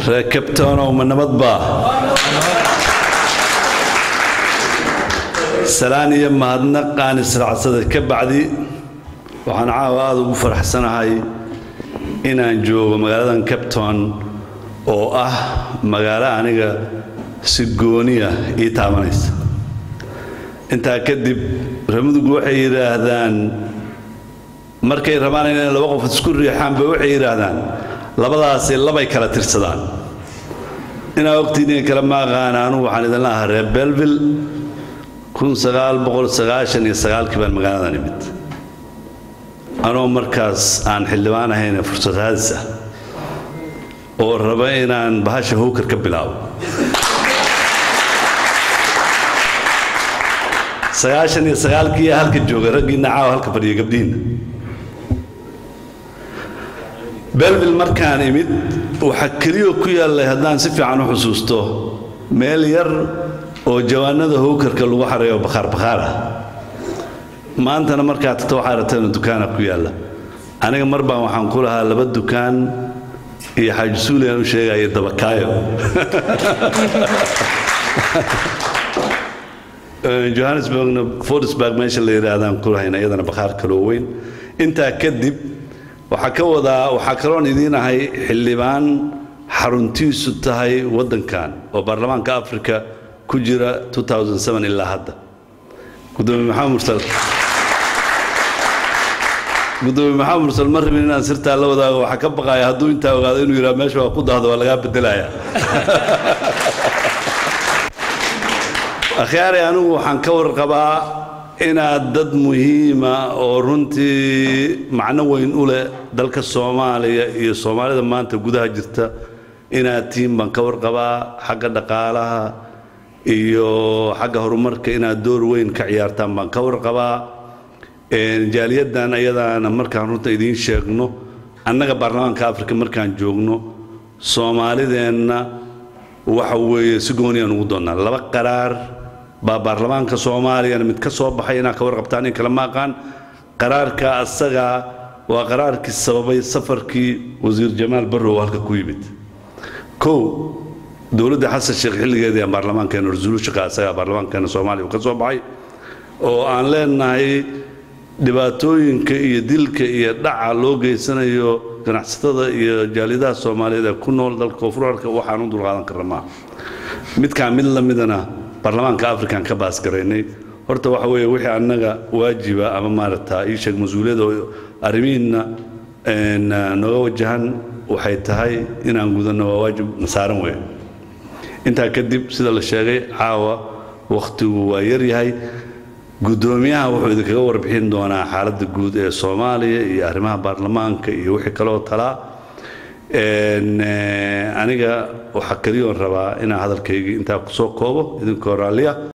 reer cabtownow ma nabad baa salaan iyo mahadnaq aan israacsada ka bacdi waxaan caawa aada ugu faraxsanahay inaan joogo magaaladan cabton oo ah magaalo aniga si gooniya ii taabanaysa intaa kadib ramadugu waxay yidhaahdaan markay rabaan inay laba qof isku riixaanba waxay yidhaahdaan labadaasi labay kala tirsadaan inaa ogtiiniin kale ma aqaana anugu waxaan idin lahaa reer belville kun sagaal boqol sagaashan iyo sagaalkii baan magaaladan imid anoo markaas aan xildhibaan ahayne fursad haadis ah oo raba inaan bahasha howkar ka bilaabo sagaashan iyo sagaalkii halka jooga raggiinna caawa halka fadhiya gabdhihiinna belville markaan imid waxaa keliyoo ku yaallay haddaan si fiican u xusuusto meel yar oo jawaanada howkarka lagu xarayo bakhaar bakhaar ah maantana markaa tagto waxaa rabteena dukaana ku yaalla aniga mar baan waxaan ku lahaa laba dukaan iyo xaaji suuliyan u sheegaya dabakaayo johannesburgna fordsburg meesha la yidhaahdaan ku lahayna iyadana bakhaar kaloo weyn intaa kadib waxaa ka wadaa waxaa kaloon idiin ahay xildhibaan xaruntiisu tahay waddankan oo baarlamaanka africa ku jira ilaa hadda gudoomiye maxamed mursal gudoomiye maxamed mursal ma rabin inaan sirtaa la wadaago waxaa ka baqaya hadduu intaa ogaado inuu yidhaha meesha waa ku dahdo waa lagaa bedelaya akhyaari anigu waxaan ka warqabaa inaad dad muhiima oo runtii macno weyn u leh dalka soomaaliya iyo soomaalida maanta gudaha jirta inaad tihiin baan ka warqabaa xagga dhaqaalaha iyo xagga horumarka inaad door weyn ka ciyaartaan baan ka warqabaa jaaliyaddan ayadaana markaan runta idiin sheegno annaga baarlamaanka afrika markaan joogno soomaalideenna waxa weeye si gooniyaan ugu doonnaa laba qaraar baa baarlamaanka soomaaliyana mid ka soo baxay inaad ka warqabtaan in kale ma aqaan qaraarka asaga waa qaraarkii sababay safarkii wasiir jamaal barrow halka ku yimid kow dowladda xasan sheekh xilligeedii aan baarlamaankeena resolutionka asaga baarlamaankeena soomaaliya uu ka soo baxay oo aan leenahay dhibaatooyinka iyo dilka iyo dhaca loo geysanayo ganacsatada iyo jaaliyadaha soomaaliyeed ee ku nool dalka koonfurarka waxaan u dulqaadan karna maaha midkaan mid la midana baarlamaanka african ka baasgaraynay horta waxa weeye wixii annaga waajiba ama maaragta ii sheeg mas-uuliyadda oo arrimihiinna nooga wajahan waxay tahay inaan gudanno waa waajib nasaaran weeye intaa kadib sida la sheegay caawa wakhtigu waa yaryahay guddoomiyaha wuxuu idinkaga warbixin doonaa xaaladda guud ee soomaaliya iyo arrimaha baarlamaanka iyo wixii kaloo talaa aniga waxaa keliyoon rabaa inaan hadalkaygii intaa kusoo koobo idinkoo raalliya